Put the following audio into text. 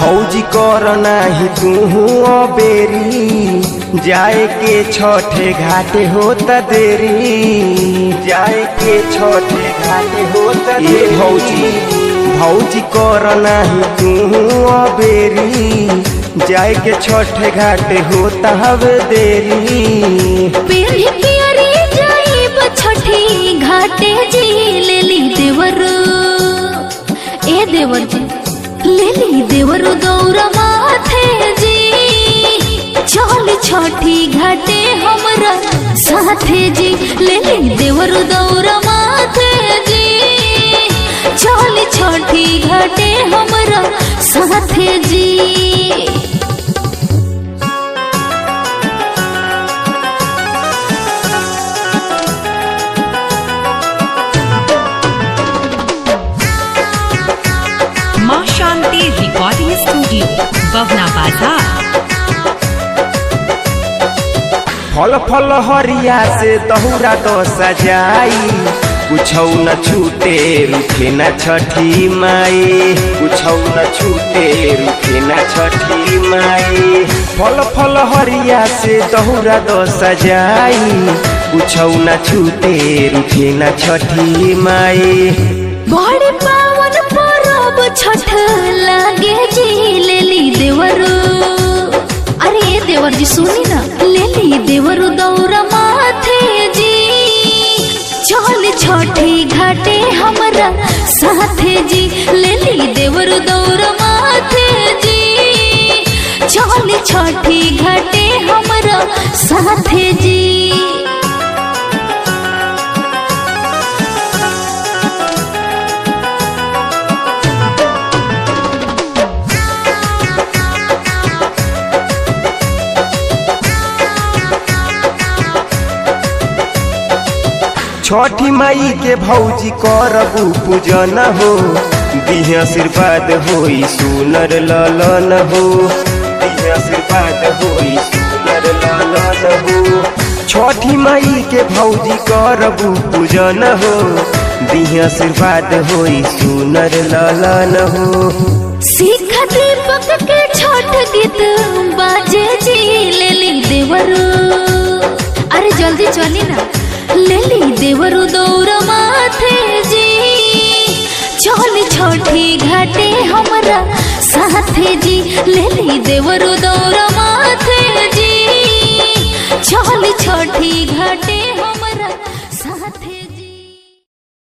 भौजी कर नाही तू बेरी जाए के छठे घाटे होता देरी जाए के छठे घाटे होता ये भौजी भौजी कर नाही तू बेरी जाए के छठे घाटे होता हवे देरी पेरी पियरी जाइब छठी घाटे जी लेली देवर ए देवर जी लेली देवर गौर माथे जी चल छठी घाटे हमरा साथे जी लेली देवर गौर माथे जी चल छठी घाटे हमरा साथे जी माँ शांति रिकॉर्डिंग स्टूडियो बवना बाजार फल फल हरिया से दहुरा तो सजाई कुछौ न छूटे रुखे न छठी माई कुछौ न छूटे रुखे न छठी माई फल फल हरिया से दहुरा तो सजाई कुछौ न छूटे रुखे न छठी माई बड़े पावन परब छठ लागे जी लेली देवरु अरे ये देवर जी सुनी ना लेली देवरु दौरा माथे जी चल छठी घाटे हमरा साथे जी लेली देवरु दौरा माथे जी चल छठी घाटे हमरा साथे जी छठी माई के भौजी करबू पूजन हो दिह आशीर्वाद होई सुनर ललन हो दिह आशीर्वाद होई सुनर ललन हो छठी माई के भौजी करबू पूजन हो दिह आशीर्वाद होई सुनर ललन हो सीख दीपक के छोट गीत बाजे जी लेली देवरु अरे जल्दी चली ना लेली देवरु दौर माथे जी चल छोटी घाटे हमरा साथे जी लेली देवरु